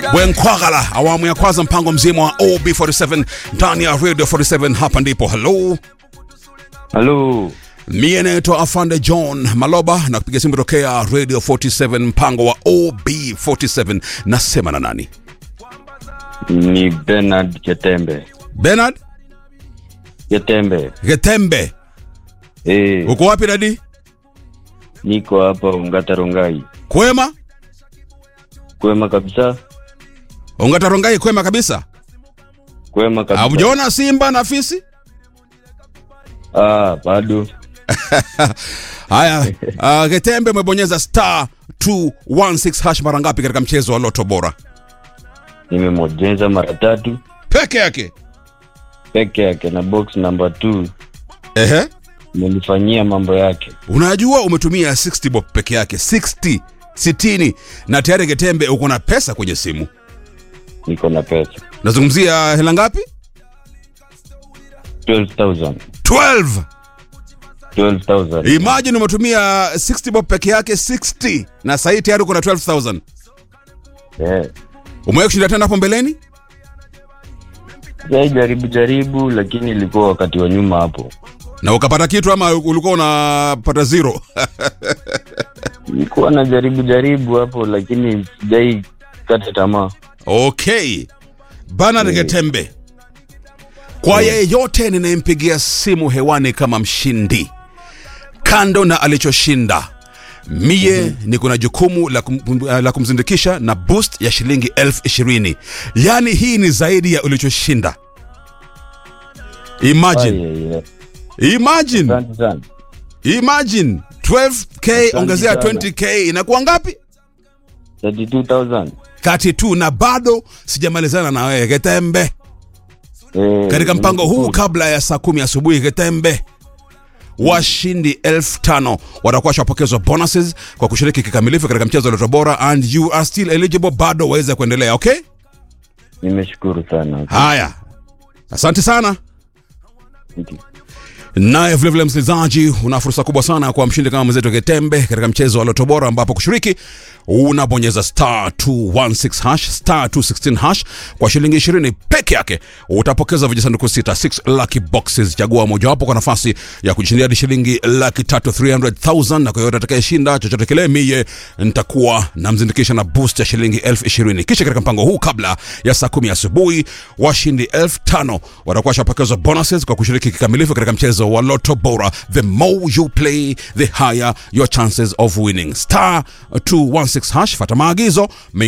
Bwenkwagala, awamu ya kwanza, mpango mzima wa OB47 ndani ya Radio 47. Hapa ndipo halo Halo, Mie naitwa Afande John Maloba na kupiga simu tokea Radio 47 mpango wa OB47. Nasema na nani? ni Bernard Ketembe. Bernard Ketembe. Getembe. Eh, Uko wapi dadi? niko hapa Ongata Rongai. Kwema? Kwema kabisa. Ongata Rongai kwema kabisa. Kwema kabisa. Haujaona Simba na Fisi? Ah, bado. Haya, uh, Getembe umebonyeza star 216 hash mara ngapi katika mchezo wa Loto Bora? Nimemojeza mara tatu Peke yake. peke yake na box number 2 Ehe. nilifanyia mambo yake. Unajua umetumia 60 bob peke yake, 60 60 na tayari Getembe uko na pesa kwenye simu. Niko na pesa. Nazungumzia hela ngapi? 12,000. 12. 12,000. Imagine umetumia 60 bob peke yake 60 na sahii tayari uko na 12000. Eh. Umewahi kushinda tena hapo mbeleni? Sasa jaribu jaribu lakini ilikuwa wakati wa nyuma hapo. Na ukapata kitu ama ulikuwa unapata zero? Nilikuwa na jaribu jaribu hapo lakini sijai kata tamaa. Okay. Bernard Getembe. Kwa yeyote ninayempigia simu hewani kama mshindi, kando na alichoshinda, mie niko na jukumu la, kum, la kumzindikisha na boost ya shilingi elfu ishirini. Yaani hii ni zaidi ya ulichoshinda. Imagine, Ai, ai, ai. imagine, Asante sana. imagine 12k Asante ongezea sana. 20k inakuwa ngapi? 32,000. 32 na bado sijamalizana na wewe Getembe. Eh, katika mpango huu nimeshukuru. kabla ya saa kumi asubuhi Getembe, washindi elfu tano watakuwa washapokezwa bonuses kwa kushiriki kikamilifu katika mchezo wa Loto Bora and you are still eligible, bado waweza kuendelea. Okay, Nimeshukuru sana. haya, asante sana. Thank you. Naye vilevile msikilizaji, una fursa kubwa sana kwa mshindi kama mwenzetu Getembe katika mchezo wa Loto Bora, ambapo kushiriki unabonyeza star 216 hash star 216 hash kwa shilingi 20 peke yake, utapokeza vijisanduku sita 6 lucky boxes. Chagua mojawapo kwa nafasi ya kujishindia hadi shilingi laki tatu 300,000, na kwa yote atakayeshinda chochote kile, mie nitakuwa namzindikisha na boost ya shilingi elfu ishirini. Kisha katika mpango huu kabla ya saa kumi asubuhi washindi elfu tano watakuwa washapokezwa bonuses kwa kushiriki kikamilifu katika mchezo wa Loto Bora. The more you play, the higher your chances of winning. Star 216 hash, fata maagizo